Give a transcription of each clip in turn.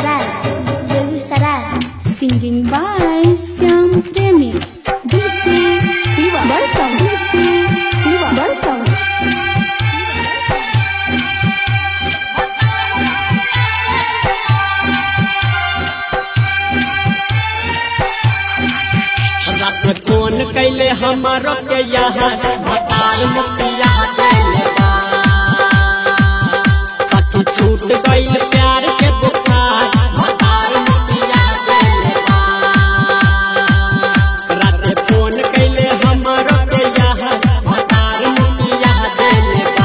Begusaray, Begusaray. Singing by Syam Premi. DJ Diva Barsam. DJ Diva Barsam. रात phone कैले हमारो के यहाँ भटार मुखिया देले बा। सखी छूट गईल प्यार के बुखार भटार मुखिया देले बा। रात फोन कैले हमारो के यहाँ भटार मुखिया देले बा।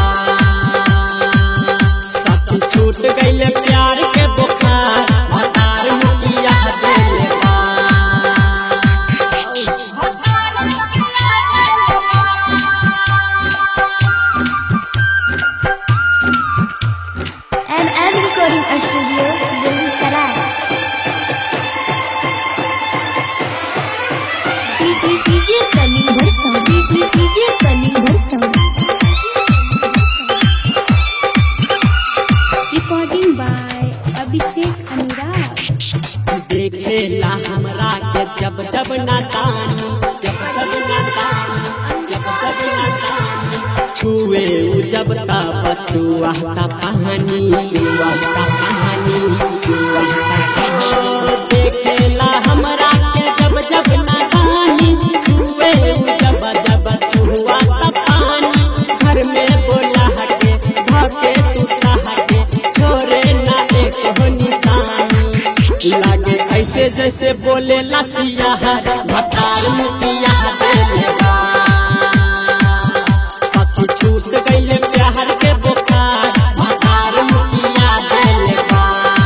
सखी छूट गईल प्यार के बुखार भटार मुखिया देले बा। And I'm recording a studio, Begusaray. DJ Sunny Barsam. DJ Sunny Barsam. Recording by Abhishek Anurag. देखेला हमरा के जब जब नातानी जब जब नातानी जब जब नातानी छुए उ जब ता बचुआ ता कहानी छुआ ता कहानी छुआ ता कहानी देखेला हमरा के जब जब नातानी छुए उ जब जब छुआ ता पानी घर में बोला के धके सुता के छोरे ना एक हो निशानी लागे ऐसे जैसे बोले लसिया भतार मुतिया देले बा। सखी छूट गईले प्यार के बुखार भतार मुतिया देले बा।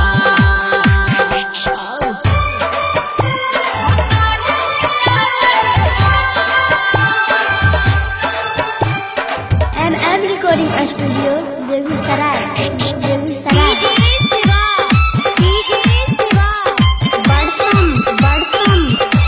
And I'm recording a studio, Begusaray. Begusaray. Barsam. Barsam.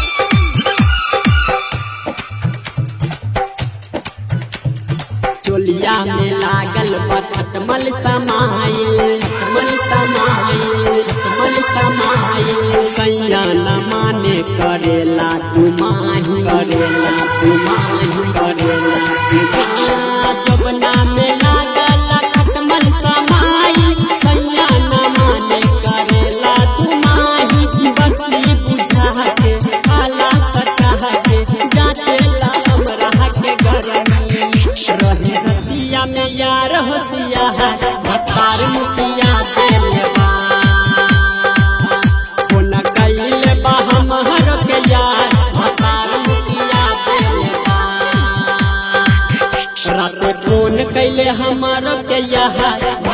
चोलिया में लागल बा खटमल समाइल खटमल समाइल खटमल समाइल सैया न माने करेला तुमाही करेला तुमाही करेला तुमाही जबना में लागल खटमल समाइल सैया न माने करेला तुमाही बत्ती बुझा के आला सटा के जाचेला हमरा के गरमी रहे रतिया में यार होशिया है भतार मुतिया देले बा कोना कइले बा हमहर के यार भतार मुतिया देले बा रात फोन कैले हमार के यहाँ